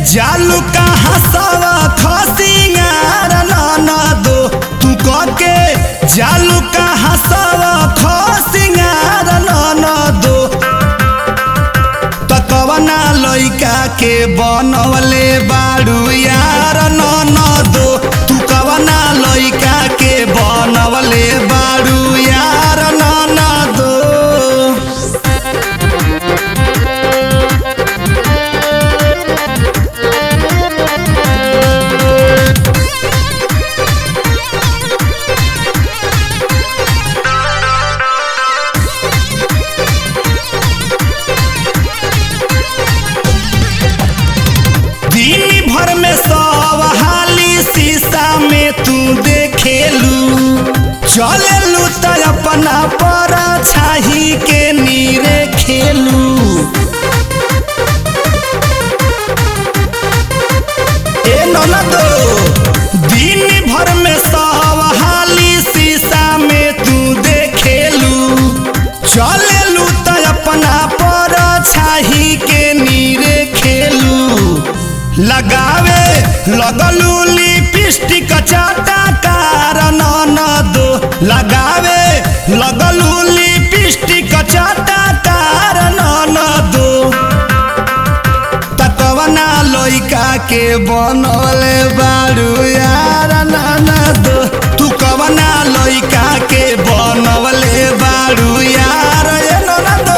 जालू कहाँ सवा खसिंगार नाना दो तू के जालू कहाँ सवा खसिंगार नाना दो तकवना लइका के बनवले बाड़ू यार नाना दो तू कवना लइका के बनवले बाड़ू यार नाना दो दिन भर में सब हाली शीशा में तू देखेलू चलेलू त अपना पर छाही के नीरे खेलू ए ननदो दिन भर में सब हाली शीशा में तू देखेलू चलेलू त अपना पर छाही के नीरे खेलू लगावे लगलू लिपस्टिक चाटा कारण दो लगावे लगलू लिपस्टिक चाटा कारण दो तकवना लइका के बनले बारू यार नाना दो तू कवना लइका के बनवले बारू यार ए नाना दो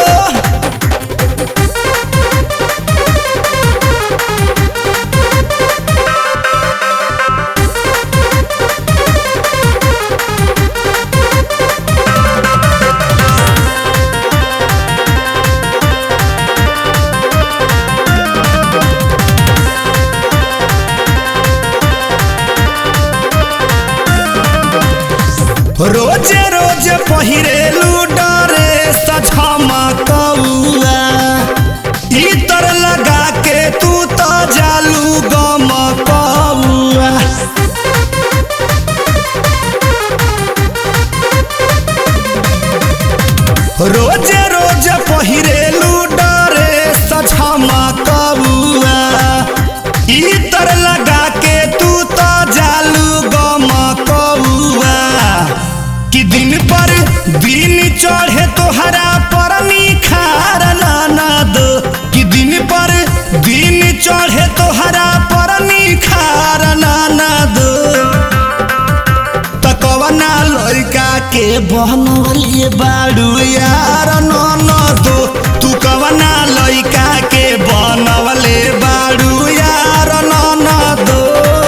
रोजे रोजे पहिरेलू डरे सझमकौआ इतर लगा के तू तो जालू गमकौआ रोजे रोजे पहिरेलू डरे सझमकौआ इतर लगा के तू तो जालू गमकौआ कि दिन पर दिन चढ़े तोहरा पर निखार नाना दो कि दिन पर दिन चढ़े तोहरा पर निखार नाना दो तकवना लड़का के बनवलिए बाड़ू यार नाना दो तू कवना लड़का के बनवले बाड़ू यार नाना दो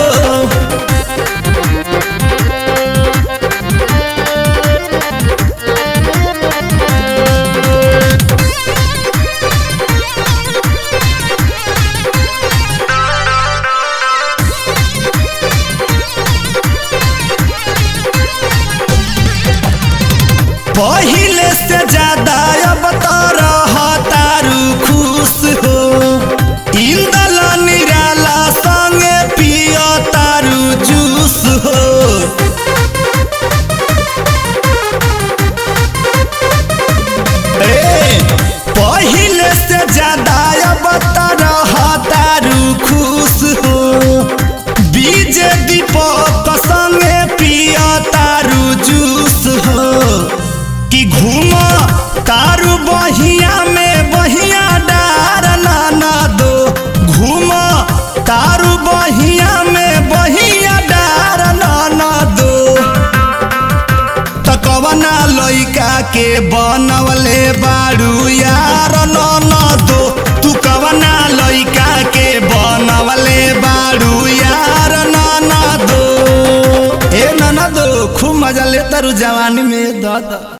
पहिले से ज्यादा अब तो रहतारू खुश हो इंदल निराला संगे पियो तारू जूस हो ए, पहिले से ज्यादा अब तो रहतारू खुश हो बीजे दीपक संगे पियो तारू जूस हो कि घूम तारू बहिया में बहिया डार नाना दो घूम तारू बहिया में बहिया डार नाना दो तकवना लइका के बनवले बारू यार नाना दो तू कवना लइका के बनवले बारू यार नाना दो ए नाना दो खूब मजा ले तारू जवानी में दादा